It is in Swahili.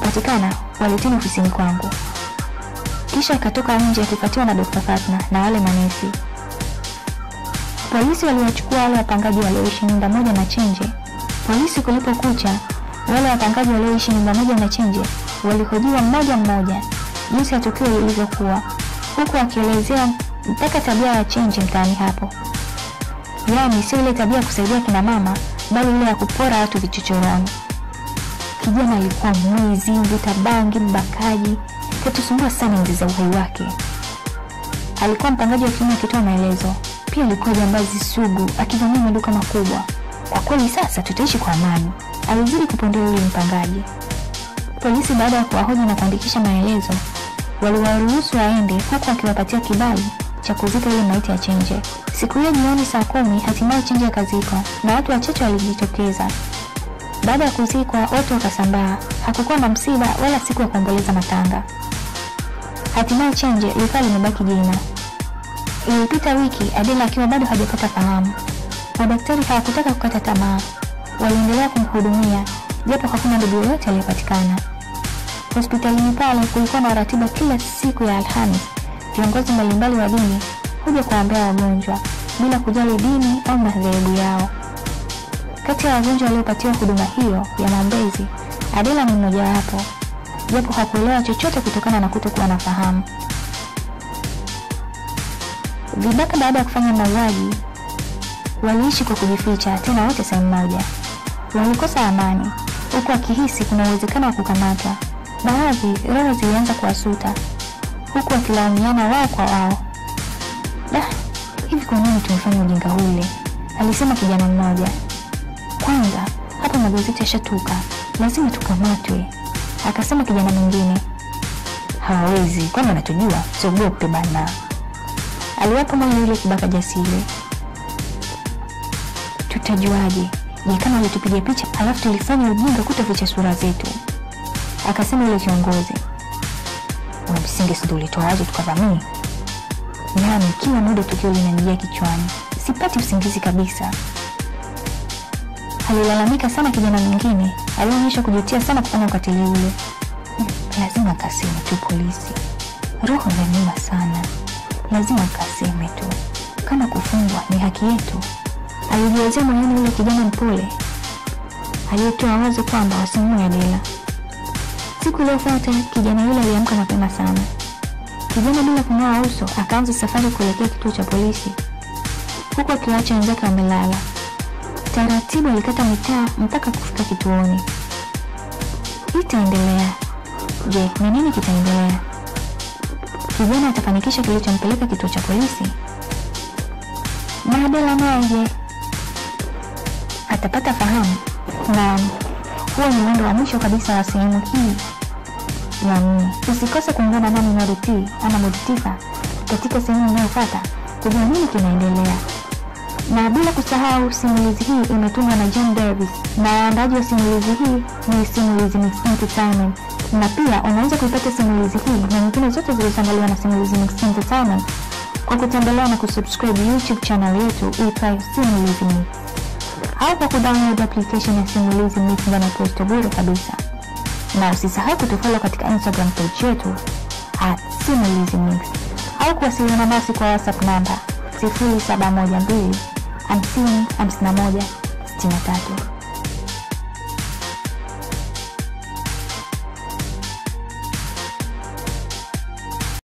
kupatikana walitini ofisini kwangu, kisha akatoka nje akifuatiwa na Dr. Fatma na wale manesi. Polisi waliwachukua wale wapangaji walioishi nyumba moja na Chenje. Polisi kulipokucha, wale wapangaji walioishi nyumba moja na Chenje walihojiwa mmoja mmoja jinsi ya tukio lilivyokuwa, huku akielezea mpaka tabia ya Chenje mtaani hapo, yaani sio ile tabia ya kusaidia kina mama, bali ile ya kupora watu vichochoroni. Kijana alikuwa mwizi, mvuta bangi, mbakaji, katusumbua sana enzi za uhai wake. Alikuwa mpangaji wa kiume akitoa maelezo. Pia alikuwa jambazi sugu, akivamia maduka makubwa. Kwa kweli sasa tutaishi kwa amani, alizidi kupondea yule mpangaji. Polisi baada ya kuwahoji na kuandikisha maelezo, waliwaruhusu waende, huku akiwapatia kibali cha kuzika ile maiti ya Chenje. Siku hiyo jioni saa kumi, hatimaye Chenje akazikwa na watu wachache walijitokeza. Baada ya kuzikwa, watu wakasambaa. Hakukuwa na msiba wala siku ya kuomboleza matanga. Hatimaye Chenje likawa limebaki jina. Ilipita wiki, Adela akiwa bado hajapata fahamu. Madaktari hawakutaka kukata tamaa, waliendelea kumhudumia japo hakuna ndugu yoyote aliyepatikana. Hospitalini pale kulikuwa na ratiba kila siku ya Alhamis. Viongozi mbalimbali wa dini huja kuwaombea wagonjwa bila kujali dini au madhehebu yao. Kati ya wagonjwa waliopatiwa huduma hiyo ya maombezi, Adela ni mmojawapo, japo hakuelewa chochote kutokana na kutokuwa na fahamu. Vibaka baada ya kufanya mauaji waliishi kwa kujificha, tena wote sehemu moja. Walikosa amani, huku wakihisi kuna uwezekano wa kukamatwa. Baadhi roho zilianza kuwasuta, huku wakilaumiana wao kwa wao. Da, hivi kwa nini tumefanya ujinga ule? alisema kijana mmoja. Kwanza hapa magazeti yashatuka, lazima tukamatwe, akasema kijana mwingine. Hawawezi, kwani wanatujua? Siogope bana, aliwapa moyo yule kibaka jasiri. Tutajuaje? Je, kama walitupiga picha alafu tulifanya ujinga kutoficha sura zetu? Akasema yule kiongozi. Una msingi, si ulitoa wazo tukavamia? Nami kila muda tukio linanijia kichwani, sipati usingizi kabisa. Alilalamika sana kijana mwingine alionyesha kujutia sana kufanya ukatili ule. Lazima akaseme tu polisi, roho inaniuma sana, lazima akaseme tu, kama kufungwa ni haki yetu. Alijiwazia moyoni yule kijana mpole aliyetoa wazo kwamba wasimue Adela. Siku iliyofuata kijana yule aliamka mapema sana. Kijana bila kung'oa uso akaanza safari kuelekea kituo cha polisi, huku akiwaacha wenzake wamelala. Taratibu alikata mitaa mpaka kufika kituoni. Itaendelea. Je, ni nini kitaendelea? Kijana atafanikisha kilichompeleka kituo cha polisi? Na Adela naye je, atapata fahamu? Naam, huo ni mwendo wa mwisho kabisa wa sehemu hii ya nne. Usikose kuungana nami Nuriti ama Mudtifa katika sehemu inayofuata kujua nini kinaendelea, na bila kusahau simulizi hii imetungwa na John Davis na waandaji wa simulizi hii ni Simulizi Mix Entertainment, na pia unaweza kuipata simulizi hii na nyingine zote zilizoandaliwa na Simulizi Mix Entertainment kwa kutembelea na kusubscribe YouTube channel yetu iitwayo Simulizi Mix au kwa kudownload application ya Simulizi Mix ndani ya Play Store bure kabisa, na usisahau kutufollow katika Instagram page yetu at Simulizi Mix au kuwasiliana nasi kwa WhatsApp namba 0712 50 51 63.